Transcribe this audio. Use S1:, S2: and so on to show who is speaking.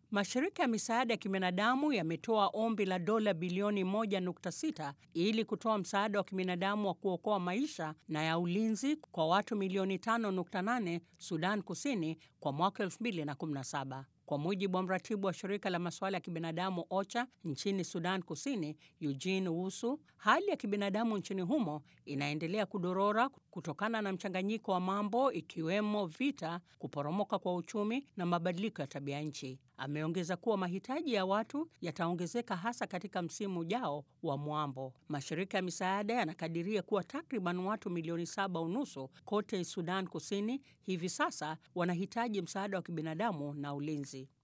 S1: Mashirika ya misaada ya kibinadamu yametoa ombi la dola bilioni 1.6 ili kutoa msaada wa kibinadamu wa kuokoa maisha na ya ulinzi kwa watu milioni 5.8 Sudan Kusini kwa mwaka 2017. Kwa mujibu wa mratibu wa shirika la masuala ya kibinadamu OCHA nchini Sudan Kusini, Eugene Wusu, hali ya kibinadamu nchini humo inaendelea kudorora kutokana na mchanganyiko wa mambo ikiwemo vita, kuporomoka kwa uchumi na mabadiliko ya tabia nchi. Ameongeza kuwa mahitaji ya watu yataongezeka hasa katika msimu ujao wa mwambo. Mashirika ya misaada yanakadiria kuwa takriban watu milioni saba unusu kote Sudan Kusini hivi sasa wanahitaji msaada wa kibinadamu na ulinzi.